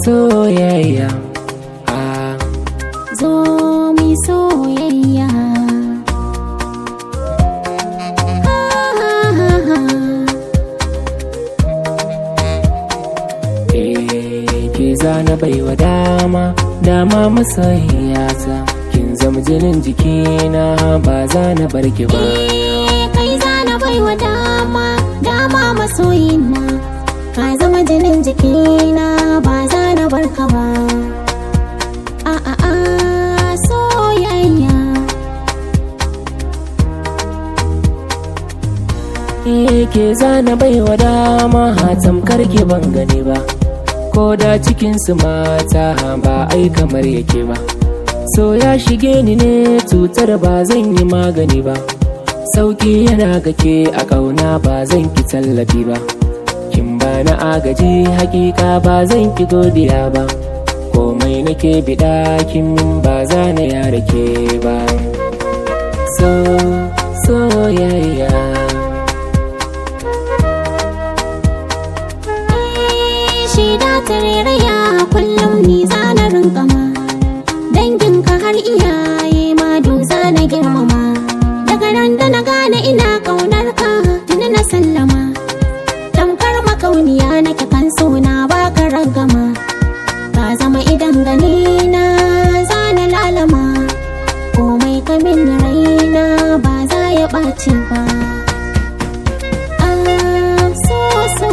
soyayya ah. zo mi soyayya Eh, ke zana baiwa dama dama masoyiyata kin zama jinin jikina ba za na barki ba Eh, kai zana baiwa dama dama masoyina ka zama jinin jikina ba za na barka ba a a a soyayya Eh, ke zana baiwa dama tamkar ki ban gani ba ko da cikin su mata ba ai kamar yake ba so ya shige ni ne cutar ba zan yi magani ba sauki yana gake a kauna ba zan ki tallafi ba kin ba na agaji hakika ba zan ki godiya ba komai nake biɗa kin min ba za na yara ke ba so soyayya shi da tareraya kullum ni zana rinkama danginka har iyaye ma du zana girmama daga ran da na gane ina kaunar ka tuni na sallama tamkar makauniya nake kan suna baka ragama ka zama idan gani na zana lalama komai kamin raina ba za ya ɓaci ba ah so so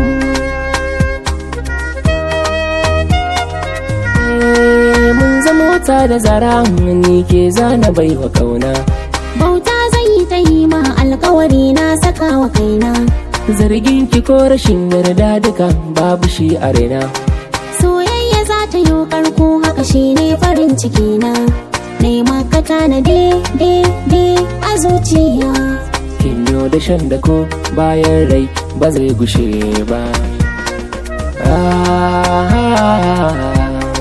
Eh, mun zama wata da zara ni ke zana baiwa kauna Bauta zai yi ta yi ma alkawari na saka wa kaina zargin ki ko rashin yarda duka babu shi a raina Soyayya za ta yi karko haka shi ne farin ciki na Nema ka tanadi de de a zuciya kin yo da shan da ko bayan rai ba zai gushe ba ah,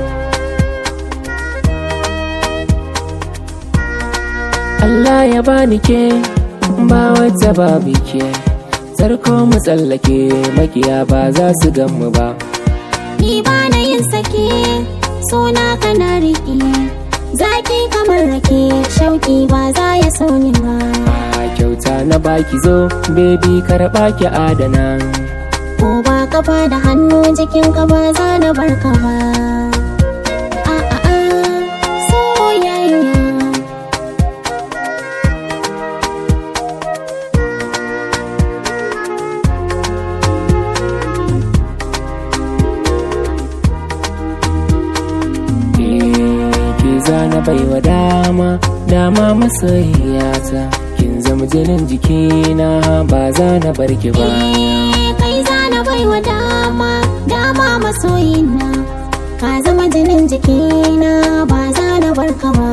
Allah ya bani ke ba wata babu ke Sarko mu tsallake makiya ba za su gan mu ba Ni ba na yin sake suna kana riƙe Zaki kamar rake shauki ba za ya sauni ba a kyauta na baki zo baby karɓa ki adana Ko ba kafa da hannu jikinka ba za na barka ba a a a soyayya Eh, ki zana baiwa dama dama masoyiyata kin zama jinin jikina ba za na barki ba Eh, kai zana baiwa dama dama masoyina ka zama jinin jikina ba za na barka ba